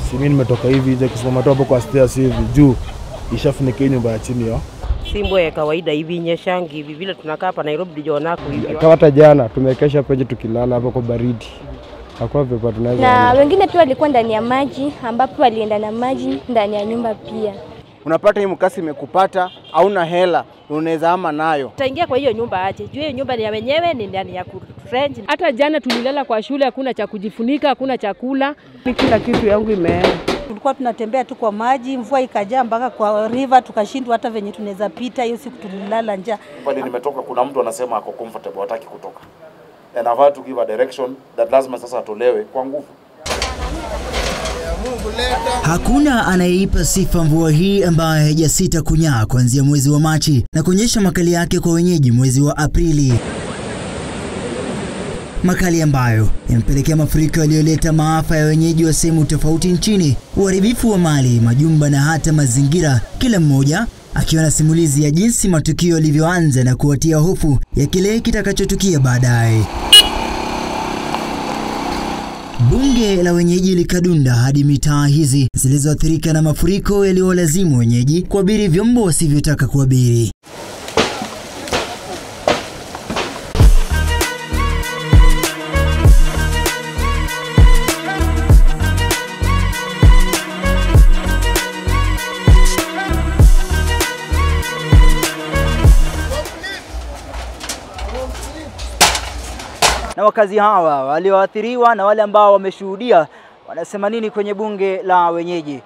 Si mimi nimetoka hivi nje kusimama tu hapo kwa stairs hivi juu ishafunika hii nyumba ya chini yo. si mvua ya kawaida hivi nyeshangi hivi vile tunakaa hapa Nairobi dijonaku hivi Kama hata jana tumekesha peje tukilala hapo kwa baridi, hakuna pepa tunaweza na enda. wengine pia walikuwa ndani ya maji ambapo walienda na maji ndani ya nyumba pia. unapata hii mkasi imekupata, hauna hela, unaweza ama nayo. Utaingia kwa hiyo nyumba aje? Juu hiyo nyumba ni ya wenyewe, ni ndani ya kurent. Hata jana tulilala kwa shule, hakuna cha kujifunika, hakuna chakula. kila kitu yangu imeenda. Tulikuwa tunatembea tu kwa maji, mvua ikajaa mpaka kwa river, tukashindwa hata venye tunaweza pita. Hiyo siku tulilala njaa. pale nimetoka, kuna mtu anasema ako comfortable, hataki kutoka, and I've had to give a direction that lazima sasa atolewe kwa nguvu. Hakuna anayeipa sifa mvua hii ambayo haijasita kunyaa kuanzia mwezi wa Machi na kuonyesha makali yake kwa wenyeji mwezi wa Aprili, makali ambayo yamepelekea mafuriko yaliyoleta maafa ya wenyeji wa sehemu tofauti nchini, uharibifu wa mali, majumba na hata mazingira, kila mmoja akiwa na simulizi ya jinsi matukio yalivyoanza na kuwatia hofu ya kile kitakachotukia baadaye. Bunge la wenyeji likadunda hadi mitaa hizi zilizoathirika na mafuriko yaliyowalazimu wenyeji kuabiri vyombo wasivyotaka kuabiri. Na wakazi hawa walioathiriwa na wale ambao wameshuhudia wanasema nini kwenye bunge la wenyeji?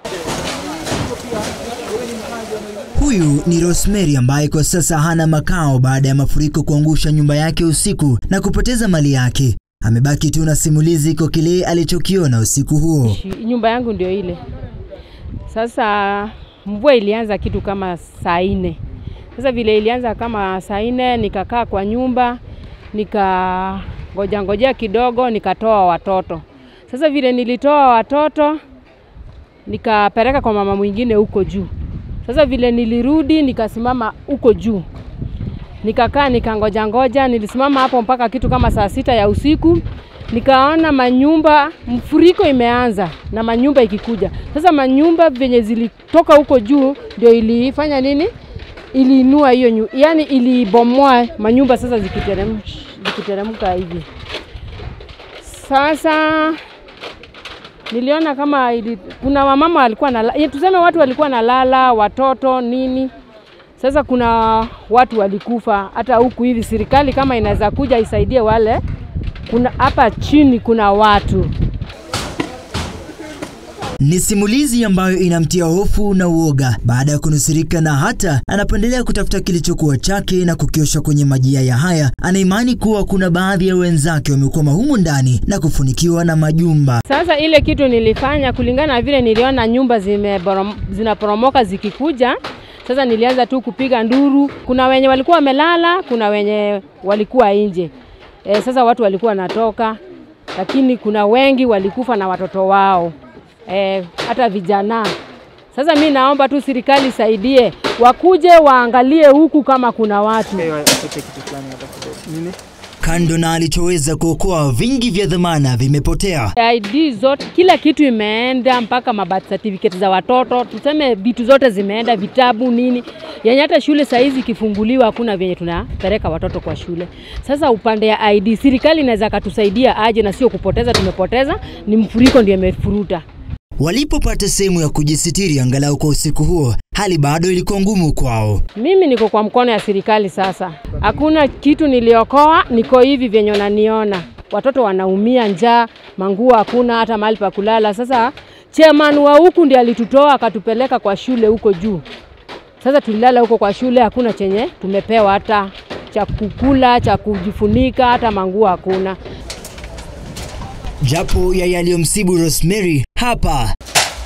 Huyu ni Rosemary ambaye kwa sasa hana makao baada ya mafuriko kuangusha nyumba yake usiku na kupoteza mali yake. Amebaki tu na simulizi kwa kile alichokiona usiku huo. Nyumba yangu ndio ile. Sasa mvua ilianza kitu kama saa nne. Sasa vile ilianza kama saa nne, nikakaa kwa nyumba nika ngoja ngojea kidogo, nikatoa watoto. Sasa vile nilitoa watoto nikapeleka kwa mama mwingine huko juu. Sasa vile nilirudi nikasimama huko juu, nikakaa nikangoja ngoja, nilisimama hapo mpaka kitu kama saa sita ya usiku, nikaona manyumba mfuriko imeanza na manyumba ikikuja. Sasa manyumba venye zilitoka huko juu ndio ilifanya nini, iliinua hiyo nyu, yani ilibomoa manyumba sasa zikiteremka zikiteremka hivi. Sasa niliona kama ili, kuna wamama walikuwa na tuseme watu walikuwa nalala watoto nini. Sasa kuna watu walikufa hata huku hivi. Serikali kama inaweza kuja isaidie wale, kuna hapa chini kuna watu Ni simulizi ambayo inamtia hofu na uoga baada ya kunusurika, na hata anapoendelea kutafuta kilichokuwa chake na kukiosha kwenye maji haya haya, anaimani kuwa kuna baadhi ya wenzake wamekwama humu ndani na kufunikiwa na majumba. Sasa ile kitu nilifanya kulingana na vile niliona nyumba zimeborom, zinaporomoka zikikuja, sasa nilianza tu kupiga nduru. Kuna wenye walikuwa wamelala, kuna wenye walikuwa nje. E, sasa watu walikuwa wanatoka, lakini kuna wengi walikufa na watoto wao e, hata vijana. Sasa mi naomba tu serikali isaidie, wakuje waangalie huku kama kuna watu Kando na alichoweza kuokoa, vingi vya dhamana vimepotea. ID zote, kila kitu imeenda, mpaka mabirth certificate za watoto, tuseme vitu zote zimeenda, vitabu nini, yenye hata shule saa hizi ikifunguliwa hakuna vyenye tunapeleka watoto kwa shule. Sasa upande ya ID, serikali inaweza katusaidia aje, na sio kupoteza, tumepoteza ni mfuriko ndio imefuruta. Walipopata sehemu ya kujisitiri angalau kwa usiku huo, hali bado ilikuwa ngumu kwao. Mimi niko kwa mkono ya serikali sasa, hakuna kitu niliokoa, niko hivi vyenye unaniona. Watoto wanaumia njaa, manguo hakuna, hata mahali pa kulala. Sasa chairman wa huku ndiye alitutoa akatupeleka kwa shule huko juu. Sasa tulilala huko kwa shule, hakuna chenye tumepewa, hata cha kukula, cha kujifunika, hata manguo hakuna. Japo ya yaliyomsibu Rosemary hapa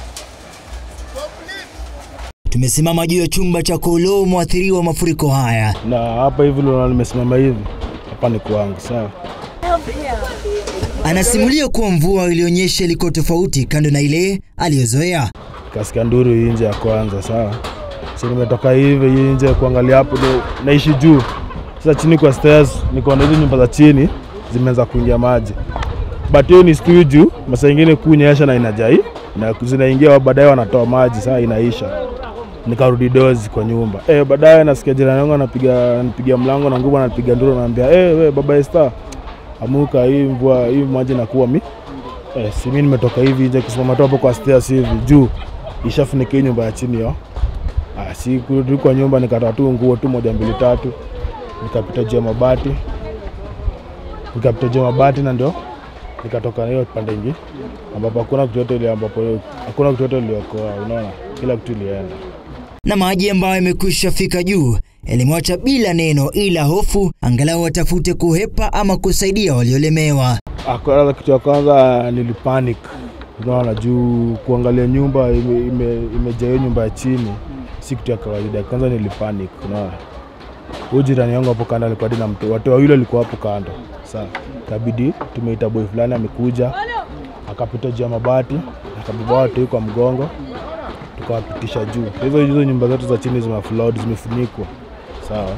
tumesimama juu ya chumba cha koloo mwathiriwa mafuriko haya. Na hapa hivi leo nimesimama hivi, hapa ni kwangu, sawa. Anasimulia kuwa mvua ilionyesha ilikuwa tofauti kando na ile aliyozoea. Kasikia nduru hii nje ya kwanza, sawa. So nimetoka hivi hii nje kuangalia hapo, ndio naishi juu. Sasa chini kwa stairs nikaona hizo nyumba za chini zimeanza kuingia maji, but hiyo ni studio juu, masaa ingine kunyesha na inajai na zinaingia baadaye wanatoa maji, saa inaisha nikarudi dozi kwa nyumba eh. Baadaye nasikia jirani yangu anapiga anapiga mlango na nguvu, anapiga nduru, ananiambia eh, we baba Esther, amuka, hii mvua hii maji nakuwa mi eh, si mimi nimetoka hivi nje kusimama tu hapo kwa stairs hivi juu ishafunika hii nyumba ya chini yo. Ah, si kurudi kwa nyumba nikatoa tu nguo tu moja mbili tatu, nikapita juu ya mabati, nikapita juu ya mabati na ndio nikatoka na hiyo pande ingi ambapo hakuna kitu yote ile ambapo hakuna kitu yote iliokoa, unaona, kila kitu ilienda na maji ambayo yamekwisha fika juu yalimwacha bila neno ila hofu, angalau watafute kuhepa ama kusaidia waliolemewa. Ah, Kwanza kitu ya kwanza nilipanic, unaona, juu kuangalia nyumba imejaa ime, ime hiyo nyumba ya chini si kitu ya kawaida. Kwanza nilipanic, unaona. Huyu jirani yangu hapo kando alikuwa hadi na mtu, watu wawili walikuwa hapo kando. Sasa kabidi tumeita boy fulani amekuja, akapita juu ya mabati, akabeba watu kwa mgongo, tukawapitisha juu. Hizo hizo nyumba zote za chini zimeflood, zimefunikwa, sawa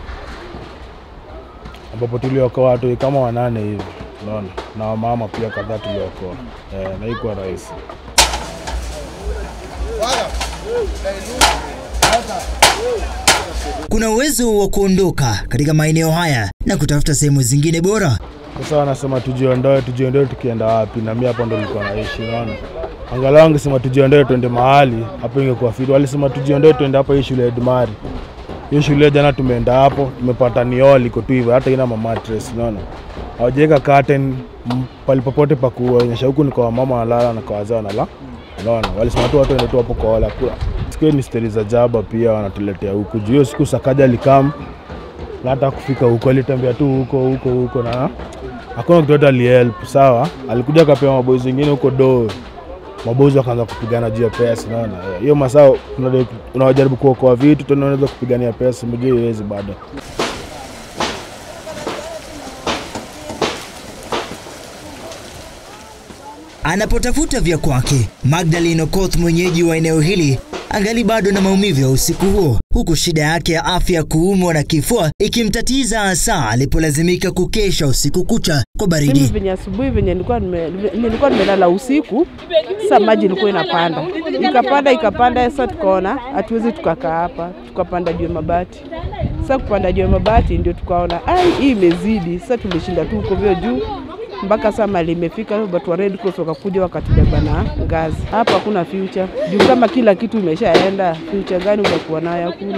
ambapo tuliokoa watu kama wanane hivi, unaona, na wamama pia kadhaa tuliokoa eh, na ikuwa rahisi. Kuna uwezo wa kuondoka katika maeneo haya na kutafuta sehemu zingine bora. Sasa wanasema tujiondoe, tujiondoe, tukienda wapi? Na mimi hapo ndo nilikuwa naishi, unaona. Angalau wangesema tujiondoe tuende mahali, hapo ingekuwa fiti. Walisema tujiondoe tuende hapa hii shule ya Edmari. Hiyo shule jana tumeenda hapo, tumepata niol iko tu hivyo, hata ina mamatres, unaona. Hawajaweka curtain m- palipopote pa kuonyesha huku ni kwa mama wanalala na kwa wazee wanalala. Unaona, walisema tu watu waende tu hapo kwa wala kula. Siku hiyo ni stori za jaba pia wanatuletea huku. Juu hiyo siku Sakaja alikam na hata kufika huko alitembea tu huko huko huko na hakuna kitu yote alihelp. Sawa, alikuja akapewa maboys wengine huko do maboys wakaanza kupigana juu ya pesa. Unaona Eh, hiyo masaa unajaribu- unawajaribu kuokoa vitu tena unaweza kupigania pesa, mjue iwezi bado. Anapotafuta vya kwake, Magdalene Okoth, mwenyeji wa eneo hili, angali bado na maumivu ya usiku huo, huku shida yake ya afya kuumwa na kifua ikimtatiza hasa alipolazimika kukesha usiku kucha kwa Mimi baridi. venye asubuhi venye nilikuwa nime, nilikuwa nimelala usiku, sasa maji ilikuwa inapanda ikapanda ikapanda, sasa tukaona hatuwezi tukakaa hapa, tukapanda juu ya mabati. Sasa kupanda juu ya mabati ndio tukaona ai, hii imezidi. Sasa tumeshinda tu huko vyo juu mpaka saa mali imefika, watu wa Red Cross wakakuja wakatubeba na ngazi. Hapa hakuna future juu kama kila kitu imeshaenda, future gani utakuwa nayo? Hakuna.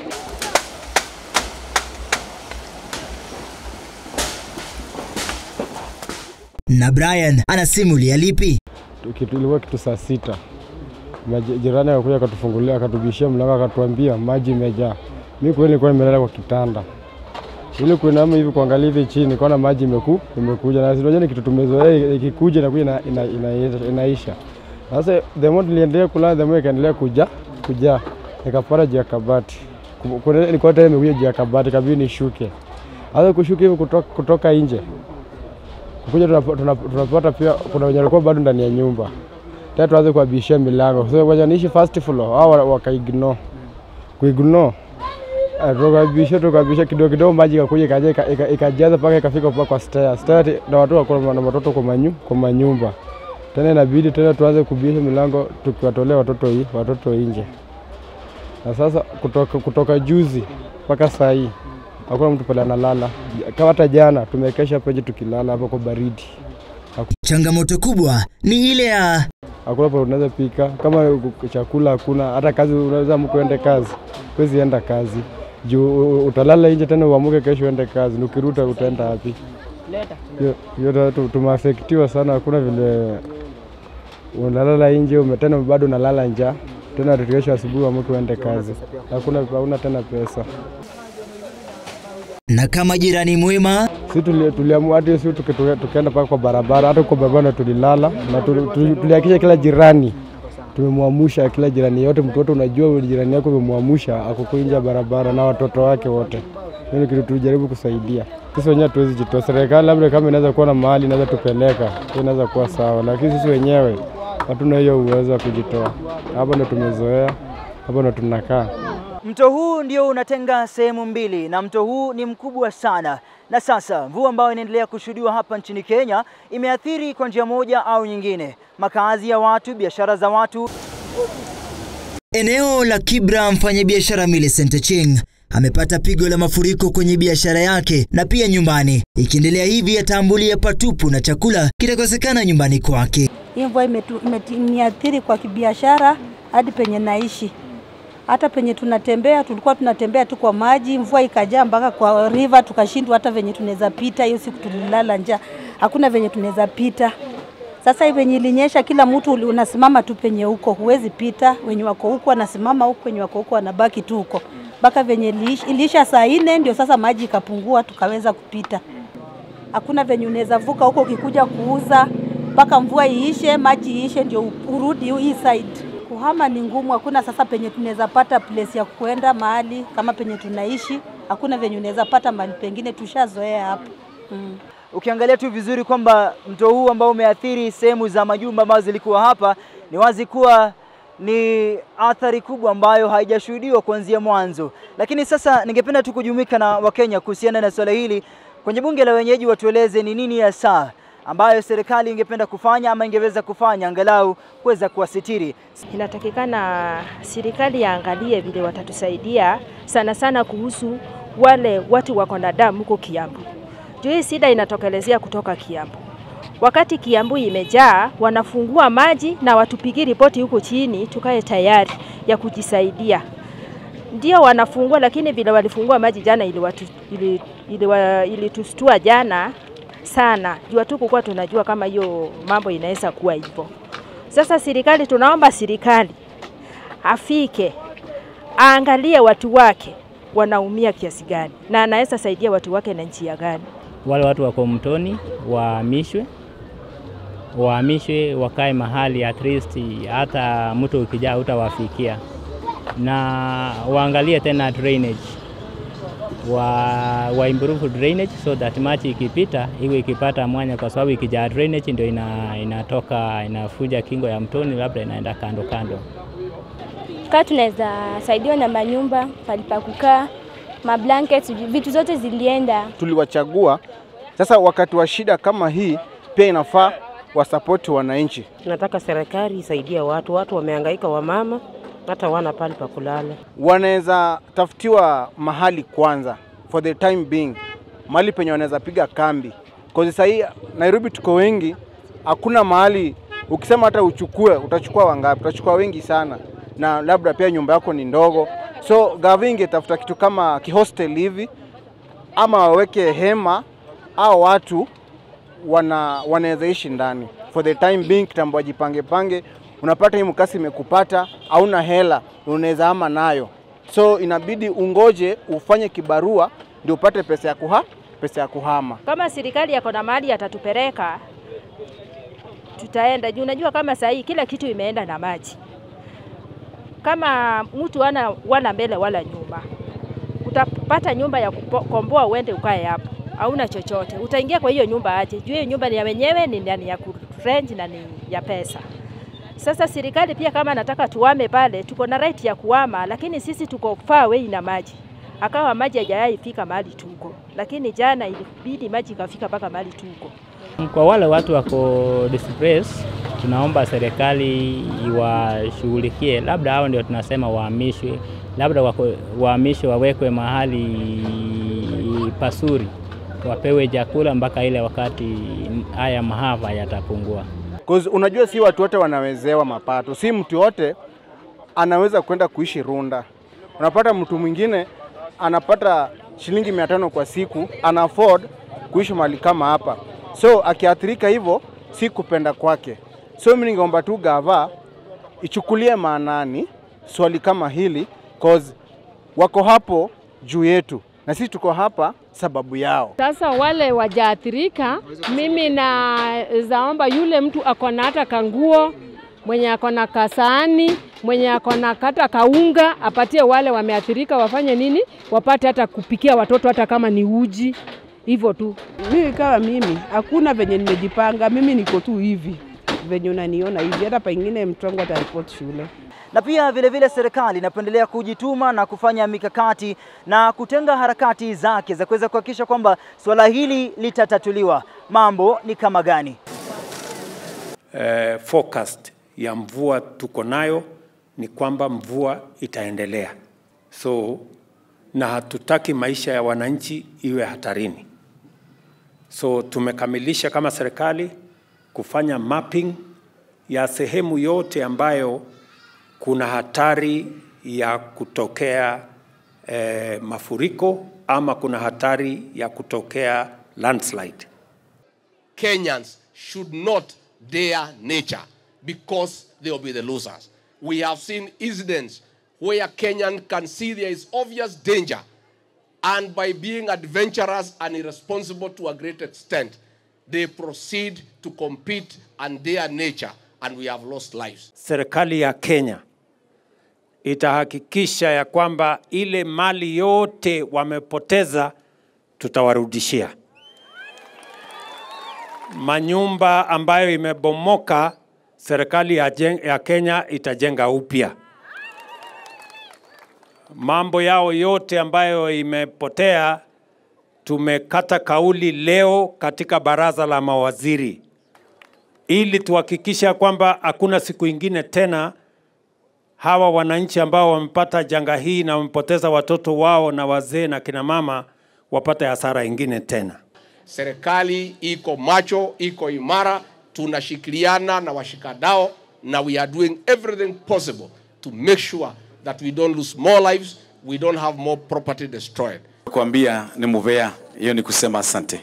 Na Brian anasimulia lipi? kitu ilikuwa kitu saa sita Maji- jirani akakuja akatufungulia akatubishia mlango akatuambia maji imejaa. Mi kweli nilikuwa nimelala kwa kitanda ili kuinama hivi kuangalia hivi chini nikaona maji imeku, imekuja na unajua ni kitu tumezoea ikikuja inakuja ina, ina, ina, inaisha. Sasa the more niliendelea kulala the more ikaendelea kuja kujaa nikapata juu ya kabati Ku- kuna- nilikuwa tena nimekuja juu ya kabati kabidi nishuke. Sasa kushuka hivi kutoka, kutoka nje kuja tunap- tunap- tunapata pia kuna wenye walikuwa bado ndani ya nyumba tena tuanze kuwabishia milango so wenye niishi first floor hao wa- wakaignore kuignore Eh, tukabisha tukabisha kidogo kidogo maji ikakuja ikaja ika- ika- ikajaza mpaka ikafika mpaka kwa stairs stairs na watu wako na watoto kwa manyu kwa manyumba tena inabidi tena tuanze kubisha milango tukiwatolea watoto hii watoto nje na sasa kutoka, kutoka juzi mpaka saa hii hakuna mtu pale analala kama hata jana tumekesha peje tukilala hapo kwa baridi Changamoto kubwa ni ile ya hakuna pale unaweza pika, kama chakula hakuna, hata kazi unaweza amka uende kazi, huwezi enda kazi juu u- utalala nje tena uamuke kesho uende kazi, ukirudi utaenda wapi? Hiyo- hiyo ta- tu- tumeafektiwa sana, hakuna vile unalala nje ume- tena bado unalala njaa tena kesho asubuhi uamuke uende kazi, hakuna hauna tena pesa. na kama jirani mwema si tuli- tuliamua hadi si tuki- tuki- tukaenda mpaka kwa barabara, hata kwa barabara tulilala na tuli- tuli- tulihakikisha kila jirani tumemwamusha, kila jirani yote, mtu wote unajua jirani yako umemwamusha, ako nje ya barabara na watoto wake wote. Hiyo ni kitu tulijaribu kusaidia. Sisi wenyewe hatuwezi jitoa. Serikali labda kama inaweza kuwa na mahali inaweza tupeleka, hiyo inaweza kuwa sawa, lakini sisi wenyewe hatuna hiyo uwezo wa kujitoa. Hapa ndo tumezoea, hapa ndo tunakaa. Mto huu ndio unatenga sehemu mbili na mto huu ni mkubwa sana Na sasa mvua ambayo inaendelea kushuhudiwa hapa nchini Kenya imeathiri kwa njia moja au nyingine makazi ya watu, biashara za watu. Eneo la Kibra, mfanyabiashara Millicent Ching amepata pigo la mafuriko kwenye biashara yake na pia nyumbani. Ikiendelea hivi, atambulia patupu na chakula kitakosekana nyumbani kwake. Hii mvua imetu- imeti- imeniathiri kwa kibiashara hadi penye naishi. Hata penye tunatembea, tulikuwa tunatembea tu kwa maji, mvua ikajaa mpaka kwa river, tukashindwa hata venye tunaweza pita. Hiyo siku tulilala njaa, hakuna venye tunaweza pita. Sasa hivi venye ilinyesha, kila mtu uli- unasimama tu penye huko, huwezi pita. Wenye wako huko wanasimama huko, wenye wako huko wanabaki tu huko mpaka venye iliisha, iliisha saa nne, ndio sasa maji ikapungua, tukaweza kupita. Hakuna venye unaweza vuka huko ukikuja kuuza mpaka mvua iishe, maji iishe, ndio urudi hii side. Kuhama ni ngumu, hakuna sasa penye tunaweza pata place ya kuenda mahali kama penye tunaishi, hakuna venye unaweza pata mahali pengine, tushazoea hapo mm. Ukiangalia tu vizuri kwamba mto huu ambao umeathiri sehemu za majumba ambazo zilikuwa hapa, ni wazi kuwa ni athari kubwa ambayo haijashuhudiwa kuanzia mwanzo. Lakini sasa ningependa tu kujumuika na Wakenya kuhusiana na swala hili kwenye bunge la wenyeji, watueleze ni nini hasa ambayo serikali ingependa kufanya ama ingeweza kufanya angalau kuweza kuwasitiri. Inatakikana serikali yaangalie vile watatusaidia sana sana kuhusu wale watu wako na damu huko Kiambu. Juu hii shida inatokelezea kutoka Kiambu. Wakati Kiambu imejaa, wanafungua maji na watupigie ripoti huko chini, tukae tayari ya kujisaidia. Ndio wanafungua, lakini vile walifungua maji jana ilitustua ili, ili, ili ilitustua jana sana, juu hatukukuwa tunajua kama hiyo mambo inaweza kuwa hivyo. Sasa serikali, tunaomba serikali afike aangalie watu wake wanaumia kiasi gani na anaweza saidia watu wake na njia gani. Wale watu wako mtoni wahamishwe, wahamishwe wakae mahali at least hata mto ukijaa utawafikia, na waangalie tena drainage wa, wa improve drainage so that maji ikipita iwe ikipata mwanya, kwa sababu ikijaa drainage ndio ina, inatoka inafuja kingo ya mtoni, labda inaenda kando kando. Kaa tunaweza saidiwa na manyumba, palipa kukaa, mablankets, vitu zote zilienda. Tuliwachagua. Sasa wakati wa shida kama hii, pia inafaa wasapoti wananchi. Tunataka serikali isaidie watu, watu wamehangaika, wamama hata wana pali pa kulala. Wanaweza tafutiwa mahali kwanza, for the time being, mahali penye wanaweza piga kambi, cause sasa hii Nairobi tuko wengi, hakuna mahali ukisema hata uchukue, utachukua wangapi? Utachukua wengi sana, na labda pia nyumba yako ni ndogo, so gavi ingetafuta kitu kama kihostel hivi, ama waweke hema au watu wana wanaweza ishi ndani for the time being, kitambo wajipange pange. Unapata hii mkasi imekupata, hauna hela, unaweza ama nayo, so inabidi ungoje ufanye kibarua ndio upate pesa ya kuha pesa ya kuhama. Kama serikali yako na mahali atatupeleka, tutaenda juu. Unajua kama saa hii kila kitu imeenda na maji. Kama mtu ana wala mbele wala nyuma, utapata nyumba ya kukomboa uende ukae hapo, hauna chochote. Utaingia kwa hiyo nyumba aje? Juu hiyo nyumba ni ya wenyewe, ni ni ya kurent na ni ya pesa. Sasa serikali pia kama nataka tuame pale, tuko na right ya kuama, lakini sisi tuko far away na maji. Akawa maji hajawahi fika mahali tuko, lakini jana ilibidi maji ikafika mpaka mahali tuko. Kwa wale watu wako displaced, tunaomba serikali iwashughulikie, labda hao ndio tunasema wahamishwe, labda wako, wahamishwe wawekwe mahali pasuri, wapewe chakula mpaka ile wakati haya mahava yatapungua. Cause unajua si watu wote wanawezewa mapato, si mtu yote anaweza kwenda kuishi Runda. Unapata mtu mwingine anapata shilingi mia tano kwa siku, ana afford kuishi mahali kama hapa, so akiathirika hivyo si kupenda kwake. So mimi ningeomba tu gava ichukulie maanani swali kama hili, cause wako hapo juu yetu na sisi tuko hapa sababu yao. Sasa wale wajaathirika, mimi na zaomba yule mtu ako na hata kanguo, mwenye ako na kasani, mwenye ako na kata kaunga, apatie wale wameathirika, wafanye nini, wapate hata kupikia watoto, hata kama ni uji, hivyo tu. Mimi kama mimi, hakuna venye nimejipanga, mimi niko tu hivi venye unaniona hivi, hata pengine mtu wangu ataripoti shule. na pia vile vile serikali inapendelea kujituma na kufanya mikakati na kutenga harakati zake za kuweza kuhakikisha kwamba suala hili litatatuliwa. Mambo ni kama gani? eh, forecast ya mvua tuko nayo ni kwamba mvua itaendelea, so na hatutaki maisha ya wananchi iwe hatarini. So tumekamilisha kama serikali kufanya mapping ya sehemu yote ambayo kuna hatari ya kutokea eh, mafuriko ama kuna hatari ya kutokea landslide. Kenyans should not dare nature because they will be the losers. We have seen incidents where Kenyan can see there is obvious danger, and by being adventurous and irresponsible to a great extent, they proceed to compete and dare nature, and we have lost lives. Serikali ya Kenya itahakikisha ya kwamba ile mali yote wamepoteza tutawarudishia. Manyumba ambayo imebomoka, serikali ya, jen- ya Kenya itajenga upya. Mambo yao yote ambayo imepotea, tumekata kauli leo katika baraza la mawaziri ili tuhakikisha kwamba hakuna siku ingine tena hawa wananchi ambao wamepata janga hii na wamepoteza watoto wao na wazee na kina mama wapate hasara ingine tena. Serikali iko macho, iko imara, tunashikiliana na washikadao na we are doing everything possible to make sure that we don't lose more lives, we don't have more property destroyed. kuambia ni muvea, hiyo ni kusema asante.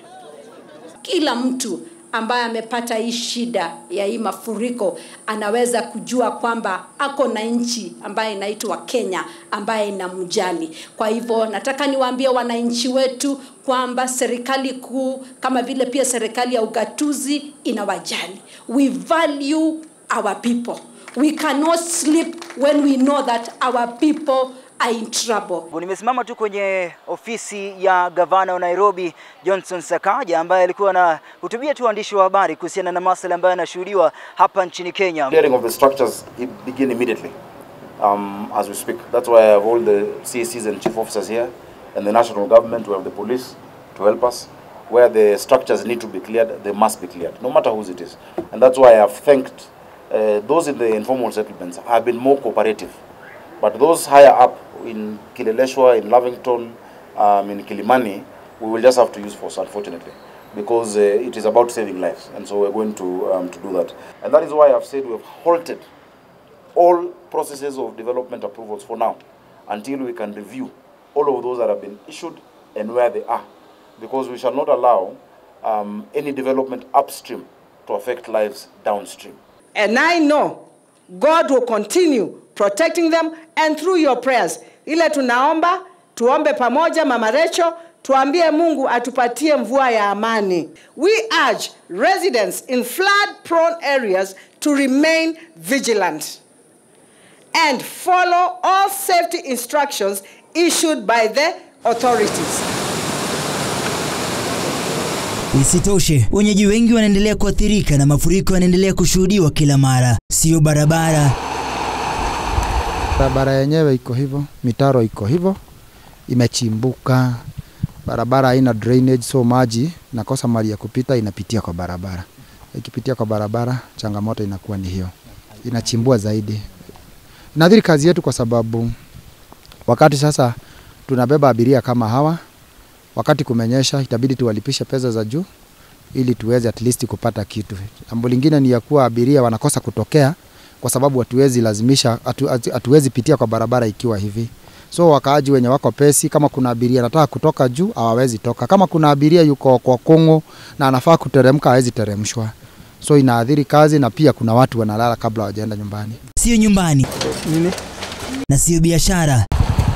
Kila mtu ambaye amepata hii shida ya hii mafuriko anaweza kujua kwamba ako na nchi ambayo inaitwa Kenya ambaye inamjali. Kwa hivyo nataka niwaambie wananchi wetu kwamba serikali kuu kama vile pia serikali ya ugatuzi inawajali. We value our people. We cannot sleep when we know that our people are in trouble. Nimesimama tu kwenye ofisi ya gavana wa Nairobi Johnson Sakaja ambaye alikuwa anahutubia tu waandishi wa habari kuhusiana na masuala ambayo yanashuhudiwa hapa nchini Kenya. Clearing of the structures i- begin immediately um, as we speak. That's why I have all the CACs and chief officers here and the national government, we have the police to help us. Where the structures need to be cleared, they must be cleared, no matter whose it is. And that's why I have thanked uh, those in the informal settlements have been more cooperative. But those higher up in Kileleshwa, in Lavington, um, in Kilimani, we will just have to use force, unfortunately, because uh, it is about saving lives, and so we're going to um, to do that. And that is why I've said we have halted all processes of development approvals for now, until we can review all of those that have been issued and where they are, because we shall not allow um, any development upstream to affect lives downstream. And I know God will continue protecting them and through your prayers. Ile tunaomba, tuombe pamoja Mama Rachel, tuambie Mungu atupatie mvua ya amani. We urge residents in flood prone areas to remain vigilant and follow all safety instructions issued by the authorities. Isitoshe, wenyeji wengi wanaendelea kuathirika na mafuriko yanaendelea kushuhudiwa kila mara, sio barabara Barabara yenyewe iko hivyo, mitaro iko hivyo, imechimbuka, barabara haina drainage, so maji nakosa mali ya kupita, inapitia kwa barabara. Ikipitia kwa barabara, changamoto inakuwa ni hiyo, inachimbua zaidi. Inadhiri kazi yetu kwa sababu wakati sasa tunabeba abiria kama hawa, wakati kumenyesha, itabidi tuwalipishe pesa za juu ili tuweze at least kupata kitu. Jambo lingine ni ya kuwa abiria wanakosa kutokea kwa sababu hatuwezi lazimisha, hatu- hatu- hatuwezi pitia kwa barabara ikiwa hivi. So wakaaji wenye wako pesi, kama kuna abiria anataka kutoka juu hawawezi toka. Kama kuna abiria yuko kwa Kongo na anafaa kuteremka hawezi teremshwa. So inaathiri kazi na pia kuna watu wanalala kabla hawajaenda nyumbani. sio nyumbani na sio biashara.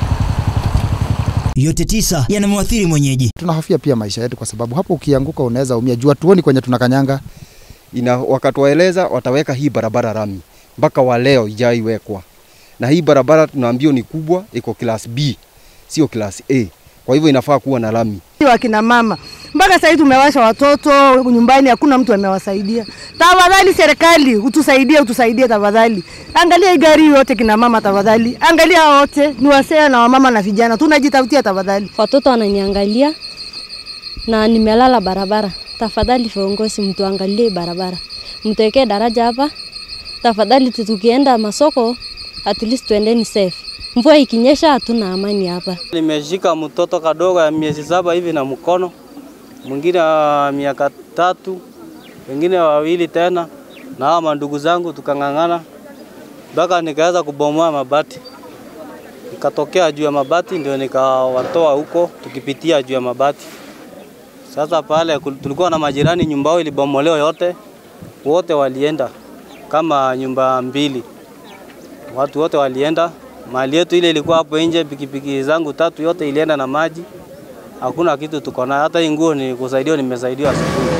Yote tisa yanamwathiri mwenyeji. Tunahofia pia maisha yetu kwa sababu hapo ukianguka unaweza umia. Jua tuoni kwenye tunakanyanga. ina wakatuwaeleza wataweka hii barabara rami mpaka wa leo ijaiwekwa, na hii barabara tunaambiwa ni kubwa, iko class B sio class A. kwa hivyo inafaa kuwa na lami. wakina mama mpaka sasa hivi tumewasha watoto nyumbani, hakuna mtu amewasaidia. Tafadhali serikali utusaidie, utusaidie tafadhali. Angalia hii gari yote kina mama, tafadhali angalia wote, ni wasee na wamama na vijana, tunajitafutia tafadhali. Watoto wananiangalia na nimelala barabara. Tafadhali viongozi, mtuangalie barabara, mtuwekee daraja hapa tafadhali. Tukienda masoko at least tuendeni safe. Mvua ikinyesha hatuna amani hapa. Nimeshika mtoto kadogo ya miezi saba hivi na mkono, mwingine wa miaka tatu, wengine wawili tena, na hawa mandugu zangu tukang'ang'ana mpaka nikaweza kubomoa mabati, nikatokea juu ya mabati, ndio nikawatoa huko tukipitia juu ya mabati. Sasa pale kul- tulikuwa na majirani, nyumba yao ilibomolewa yote, wote walienda kama nyumba mbili, watu wote walienda. Mali yetu ile ilikuwa hapo nje, pikipiki zangu tatu yote ilienda na maji, hakuna kitu tuko nayo. Hata hii nguo ni kusaidiwa, nimesaidiwa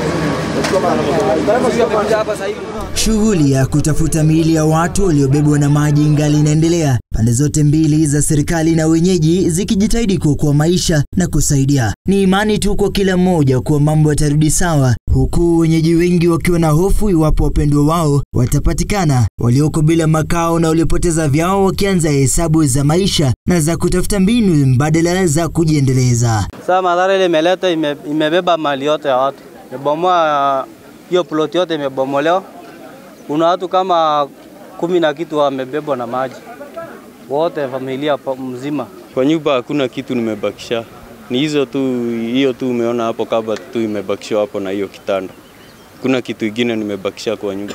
asubuhi. Shughuli ya kutafuta miili ya watu waliobebwa na maji ingali inaendelea, pande zote mbili za serikali na wenyeji zikijitahidi kuokoa maisha na kusaidia. Ni imani tu kwa kila mmoja kuwa mambo yatarudi sawa, huku wenyeji wengi wakiwa na hofu iwapo wapendwa wao watapatikana, walioko bila makao na waliopoteza vyao wakianza hesabu za maisha na za kutafuta mbinu mbadala za kujiendeleza. Sasa madhara ile imeleta ime, imebeba mali yote ya watu, imebomoa hiyo plot yote imebomolewa. Kuna watu kama kumi na kitu wamebebwa na maji, wote familia pa- mzima. Kwa nyumba hakuna kitu nimebakisha, ni hizo tu, hiyo tu umeona hapo kaba tu imebakishwa hapo na hiyo kitanda. Kuna kitu ingine nimebakisha kwa nyumba.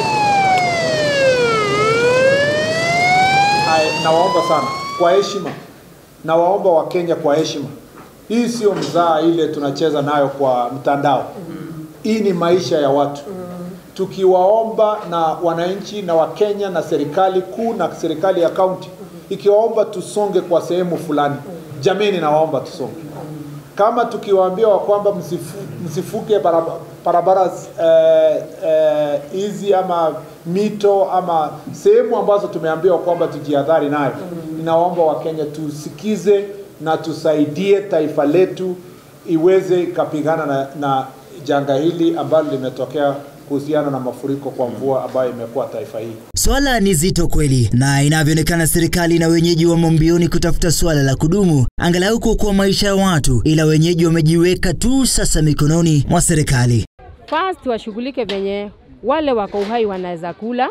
Hai, nawaomba sana kwa heshima, nawaomba Wakenya kwa heshima, hii sio mzaa ile tunacheza nayo kwa mtandao. Hii ni maisha ya watu. Tukiwaomba na wananchi na Wakenya na serikali kuu na serikali ya kaunti ikiwaomba tusonge kwa sehemu fulani, jameni, nawaomba tusonge. Kama tukiwaambia wa kwamba msifu, msifuke barabara, barabara eh, eh, hizi ama mito ama sehemu ambazo tumeambiwa kwamba tujihadhari nayo. Ninawaomba Wakenya tusikize na tusaidie taifa letu iweze ikapigana na, na janga hili ambalo limetokea kuhusiana na mafuriko kwa mvua ambayo imekuwa taifa hili. Swala ni zito kweli, na inavyoonekana serikali na wenyeji wamo mbioni kutafuta swala la kudumu, angalau kuokoa maisha ya watu, ila wenyeji wamejiweka tu sasa mikononi mwa serikali. First washughulike venye wale wako uhai wanaweza kula,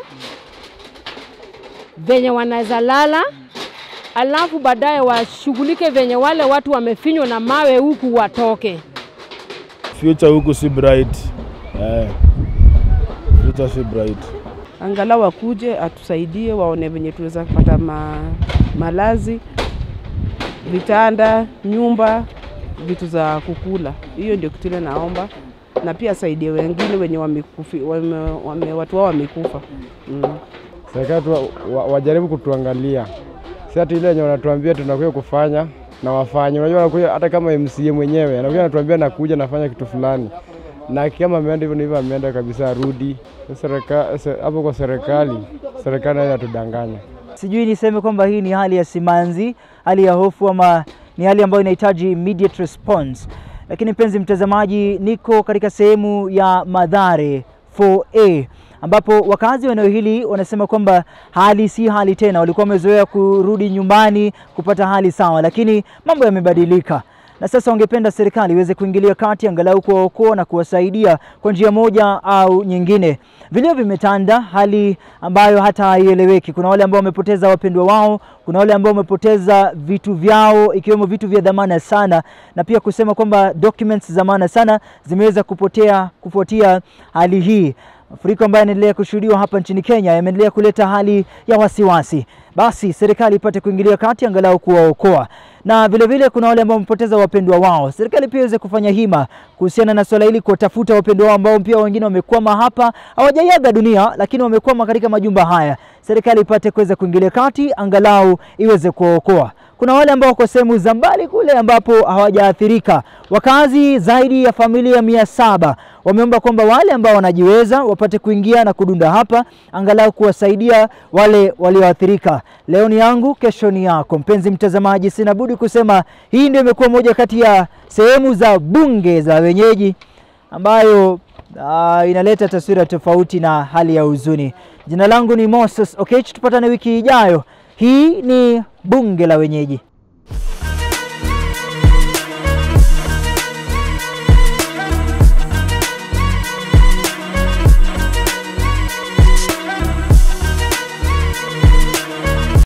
venye wanaweza lala, alafu baadaye washughulike venye wale watu wamefinywa na mawe huku watoke. Future huku si bright. Eh. Future si bright. angalau wakuje atusaidie, waone venye tunaweza kupata ma, malazi, vitanda, nyumba, vitu za kukula. Hiyo ndio kitu ile naomba, na pia asaidie wengine wenye wamekufi, wame, wame, watu wao wamekufa mm. Serikali tu wa- wa- wajaribu kutuangalia, si ati ile yenye wanatuambia tunakuja kufanya na wafanye. Unajua anakuja hata kama MCA mwenyewe anakuja anatuambia nakuja nafanya kitu fulani, na kama ameenda hivyo na hivyo ameenda kabisa, arudi Serika- se- hapo kwa serikali. Serikali nayo inatudanganya. Sijui niseme kwamba hii ni hali ya simanzi, hali ya hofu, ama ni hali ambayo inahitaji immediate response. Lakini mpenzi mtazamaji, niko katika sehemu ya Madhare 4A ambapo wakazi wa eneo hili wanasema kwamba hali si hali tena. Walikuwa wamezoea kurudi nyumbani kupata hali sawa, lakini mambo yamebadilika na sasa wangependa serikali iweze kuingilia kati angalau kuwaokoa na kuwasaidia kwa njia moja au nyingine. Vilio vimetanda, hali ambayo hata haieleweki. Kuna wale ambao wamepoteza wapendwa wao, kuna wale ambao wamepoteza vitu vyao ikiwemo vitu vya dhamana sana, na pia kusema kwamba documents za maana sana zimeweza kupotea kufuatia hali hii. Mafuriko ambayo yanaendelea kushuhudiwa hapa nchini Kenya yameendelea kuleta hali ya wasiwasi. Basi serikali ipate kuingilia kati angalau kuwaokoa, na vile vile kuna wale ambao wamepoteza wapendwa wao. Serikali pia iweze kufanya hima kuhusiana na swala hili, kuwatafuta wapendwa wao ambao pia wengine wamekwama hapa, hawajaiaga dunia, lakini wamekwama katika majumba haya. Serikali ipate kuweza kuingilia kati angalau iweze kuwaokoa. kuna wale ambao wako sehemu za mbali kule ambapo hawajaathirika. Wakazi zaidi ya familia mia saba wameomba kwamba wale ambao wanajiweza wapate kuingia na kudunda hapa angalau kuwasaidia wale walioathirika. Leo ni yangu, kesho ni yako. Mpenzi mtazamaji, sina budi kusema hii ndio imekuwa moja kati ya sehemu za bunge za wenyeji ambayo uh, inaleta taswira tofauti na hali ya huzuni. Jina langu ni Moses Okech, tupatane wiki ijayo. Hii ni bunge la wenyeji.